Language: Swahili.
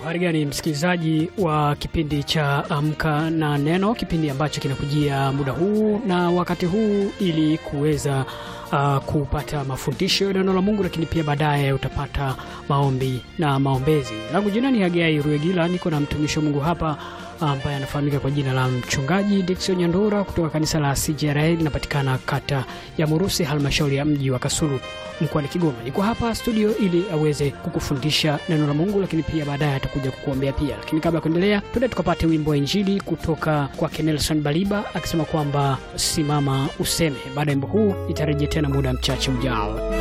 Habari gani msikilizaji wa kipindi cha Amka na Neno, kipindi ambacho kinakujia muda huu na wakati huu ili kuweza uh, kupata mafundisho ya neno la Mungu, lakini pia baadaye utapata maombi na maombezi. Langu jina ni Hagai Ruegila, niko na mtumishi wa Mungu hapa ambaye anafahamika kwa jina la mchungaji Dickson Nyandura kutoka kanisa la CJRA linapatikana kata ya Murusi, halmashauri ya mji wa Kasulu mkoani Kigoma. Niko hapa studio ili aweze kukufundisha neno la Mungu, lakini pia baadaye atakuja kukuombea pia. Lakini kabla ya kuendelea, tuende tukapate wimbo wa Injili kutoka kwake Nelson Baliba akisema kwamba simama useme. Baada ya wimbo huu itarejea tena muda mchache ujao.